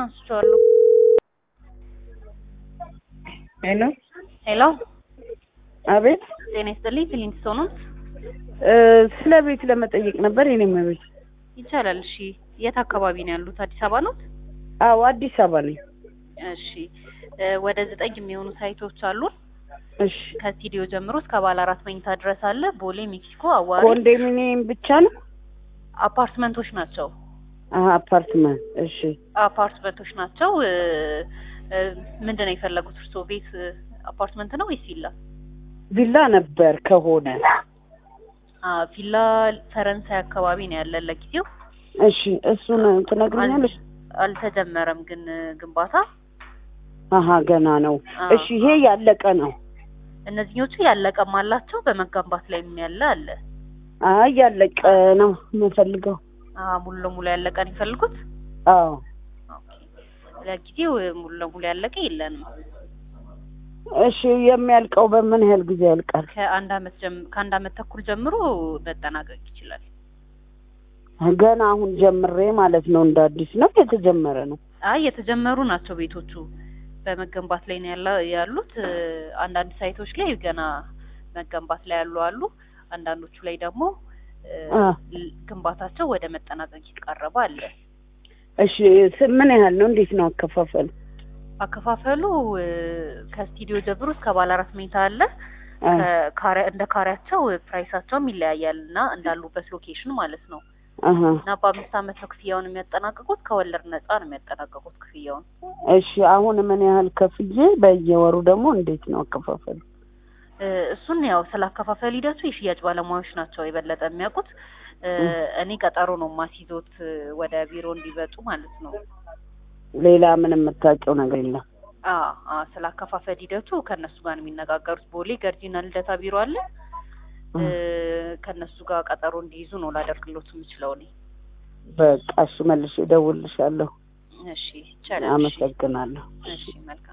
አንስቼዋለሁ። ሄሎ ሄሎ አቤት ጤና ይስጥልኝ። ክሊንት ነው እ ስለ ቤት ለመጠየቅ ነበር የኔም ቤት ይቻላል። እሺ የት አካባቢ ነው ያሉት? አዲስ አበባ ነው? አዎ አዲስ አበባ ነኝ እሺ እ ወደ ዘጠኝ የሚሆኑ ሳይቶች አሉን። እሺ ከስቱዲዮ ጀምሮ እስከ ባለ አራት መኝታ ድረስ አለ። ቦሌ፣ ሜክሲኮ፣ አዋሪ ኮንዶሚኒየም ብቻ ነው አፓርትመንቶች ናቸው። አሀ አፓርትመንት እሺ አፓርትመንቶች ናቸው። እ እ ምንድን ነው የፈለጉት እርስዎ? ቤት እ አፓርትመንት ነው ወይስ ቪላ? ቪላ ነበር ከሆነ አ ቪላ ፈረንሳይ አካባቢ ነው ያለን ለጊዜው። እሺ እሱን ትነግሪኛለሽ አልተጀመረም ግን እ ግንባታ አሀ ገና ነው አ እሺ ይሄ ያለቀ ነው እነዚህኞቹ ያለቀም አላቸው በመገንባት ላይ ያለ አለ። አይ ያለቀ ነው የምፈልገው አ ሙሉ ለሙሉ ያለቀ ነው የሚፈልጉት? አዎ ኦኬ ለጊዜው እ ሙሉ ለሙሉ ያለቀ የለንም። እሺ የሚያልቀው በምን ያህል ጊዜ ያልቃል ከአንድ አመት ጀም ከአንድ አመት ተኩል ጀምሮ መጠናቀቅ ይችላል። ገና አሁን ጀምሬ ማለት ነው እንደ አዲስ ነው የተጀመረ ነው አይ የተጀመሩ ናቸው ቤቶቹ በመገንባት ላይ ነው ያለ ያሉት። እ አንዳንድ ሳይቶች ላይ ገና መገንባት ላይ ያሉ አሉ። አንዳንዶቹ ላይ ደግሞ እ አ ል- ግንባታቸው ወደ መጠናቀቅ የተቃረበ አለ። እሺ ስ- ምን ያህል ነው እንዴት ነው አከፋፈል አከፋፈሉ እ ከስቱዲዮ ጀምሮ እስከ ባለ አራት መኝታ አለ። አ ከካሬ እንደ ካሬያቸው እ ፕራይሳቸውም ይለያያል እና እንዳሉበት ሎኬሽን ማለት ነው። አሀ እና በአምስት አመት ነው ክፍያውን የሚያጠናቅቁት። ከወለድ ነጻ ነው የሚያጠናቅቁት ክፍያውን። እሺ አሁን ምን ያህል ከፍዬ በየወሩ ደግሞ እንዴት ነው አከፋፈሉ እ እሱን ያው ስለ አከፋፈል ሂደቱ የሽያጭ ባለሙያዎች ናቸው የበለጠ የሚያውቁት። እ እኔ ቀጠሮ ነው ማስይዞት እ ወደ ቢሮ እንዲመጡ ማለት ነው። ሌላ ምንም የምታውቂው ነገር የለም አ አ ስለ አከፋፈል ሂደቱ ከእነሱ ጋር ነው የሚነጋገሩት። ቦሌ ገርጂና ልደታ ቢሮ አለ። እ ከእነሱ ጋር ቀጠሮ እንዲይዙ ነው ላደርግሎት የምችለው እኔ። በቃ እሺ መልሼ እደውልልሻለሁ እሺ ይቻላል። እሺ አመሰግናለሁ እሺ መልካም